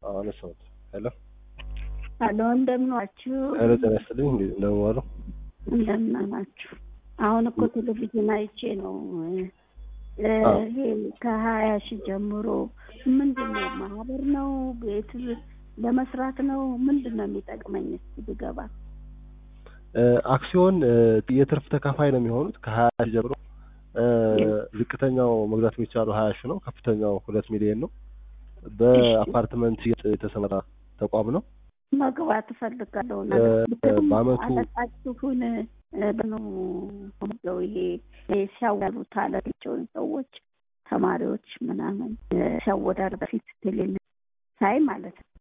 አዎ አነሳሁት። ሄሎ አሎ እንደምን ዋችሁ? ሄሎ ጤና ይስጥልኝ። እንዴት እንደምን ዋሉ? እንደምን ናችሁ? አሁን እኮ ቴሌቪዥን አይቼ ነው እ አዎ። ይሄ ከሀያ ሺህ ጀምሮ ምንድን ነው ማህበር ነው ቤት ለመስራት ነው ምንድን ነው የሚጠቅመኝ እስኪ ብገባ? እ አክሲዮን እ የትርፍ ተካፋይ ነው የሚሆኑት ከሀያ ሺህ ጀምሮ እ ዝቅተኛው መግዛት የሚቻለው ሀያ ሺህ ነው። ከፍተኛው ሁለት ሚሊዮን ነው። በአፓርትመንት ሽያጭ የተሰማራ ተቋም ነው። መግባት እፈልጋለሁ። እ ነገር በአመቱ አለቃችሁን በኑ ነው ይሄ ይሄ ሲያወዳድሩ ታለቸውን ሰዎች ተማሪዎች ምናምን እ ሲያወዳድሩ በፊት ቴሌቪዥን ሳይ ማለት ነው።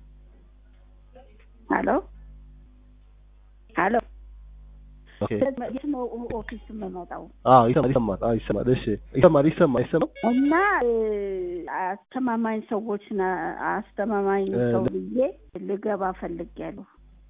ሀሎ ሀሎ ኦኬ የት ነው ኦፊስ የምመጣው? አዎ ይሰማል ይሰማል አዎ ይሰማል እሺ ይሰማል ይሰማል ይሰማል እና እ አስተማማኝ ሰዎች ና- አስተማማኝ እ ሰው ብዬ ልገባ ፈልጌያለሁ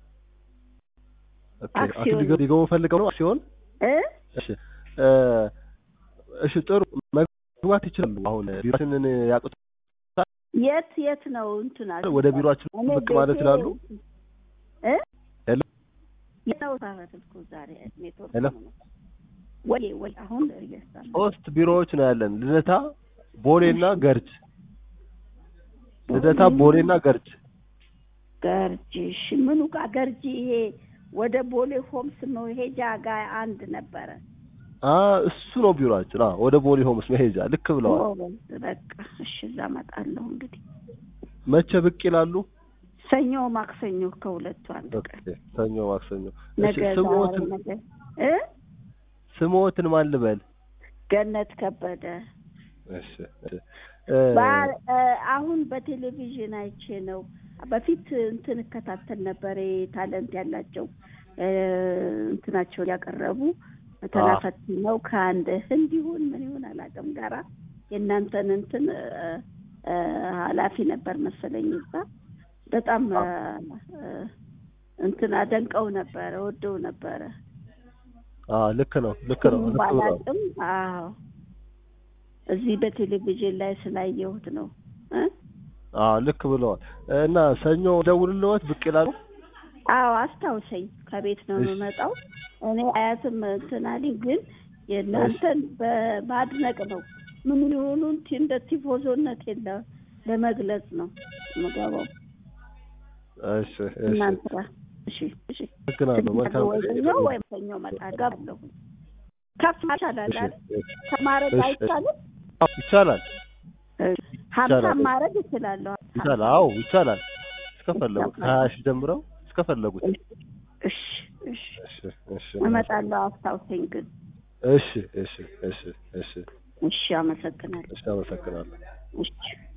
ኦኬ አክሲዮን አክሲዮን ሊገቡ ሊገቡ ፈልገው ነው አክሲዮን እ እሺ እ እሺ ጥሩ መግባት ይችላሉ። አሁን ቢሮችንን ያውቁት የት የት ነው እንትና ወደ ቢሮአችን እኔ ብቅ ማለት ቤቴ ይችላሉ። እ ሄሎ የት ነው ታፈትልኩ ዛሬ ኔትወርክ ሄሎ ነው ወይ ወይ አሁን እየሰማ ሶስት ቢሮዎች ነው ያለን ልደታ፣ ቦሌና ገርጅ። ልደታ፣ ቦሌና ገርጅ። ገርጂ እሺ ምኑ ጋር ገርጂ ይሄ ወደ ቦሌ ሆምስ ነው ሄጃ ጋር አንድ ነበረ አ እሱ ነው ቢሮአችን። አዎ ወደ ቦሌ ሆምስ መሄጃ ልክ ብለዋል። ኦ፣ በቃ እሺ እዛ እመጣለሁ እንግዲህ መቼ ብቅ ይላሉ? ሰኞ ማክሰኞ ከሁለቱ አንድ ኦኬ ቀን ሰኞ፣ ማክሰኞ። እሺ ነገ ዛሬ ስሞትን ነገ እ ስሞትን ማን ልበል? ገነት ከበደ እሺ እሺ እ በ- እ አሁን በቴሌቪዥን አይቼ ነው። በፊት እንትን እከታተል ነበር ታለንት ያላቸው እ እንትናቸውን ያቀረቡ ፈተና አዎ። ፈትነው ከአንድ ህንድ ይሁን ምን ይሁን አላውቅም ጋራ የእናንተን እንትን እ እ ኃላፊ ነበር መሰለኝ እዛ በጣም እ እ እንትን አደንቀው ነበረ ወደው ነበረ አዎ ልክ ነው ልክ ነው ስሙን ልክ ብለዋል። ባላውቅም አዎ እዚህ በቴሌቪዥን ላይ ስላየሁት ነው እ አዎ ልክ ብለዋል። እና ሰኞ ደውልልዎት ብቅ ይላሉ። አዎ አስታውሰኝ። ከቤት ነው እሺ። የምመጣው። እኔ አያትም እንትን አለኝ፣ ግን የእናንተን በማድነቅ ነው ምን የሆኑ እንትን እንደ ቲፎዞነት የለ ለመግለጽ ነው የምገባው እሺ እሺ እናንተ ጋር። እሺ እሺ። አመሰግናለሁ። መልካም ወይ ጊዜ ሰኞ ወይም ሰኞ እመጣለሁ። ከፍ ይቻላል እሺ አይደል? እሺ ከማድረግ እሺ። አይቻልም? አዎ፣ ይቻላል ሀምሳ ይቻላል። ማድረግ እችላለሁ። ይቻላል። አዎ ይቻላል። እስከፈለጉት ከሀያ ሺህ ጀምረው እስከፈለጉት። እሺ እሺ። እሺ እሺ እመጣለሁ። አስታውሰኝ ግን። እሺ እሺ እሺ እሺ እሺ፣ አመሰግናለሁ። እሺ አመሰግናለሁ። እሺ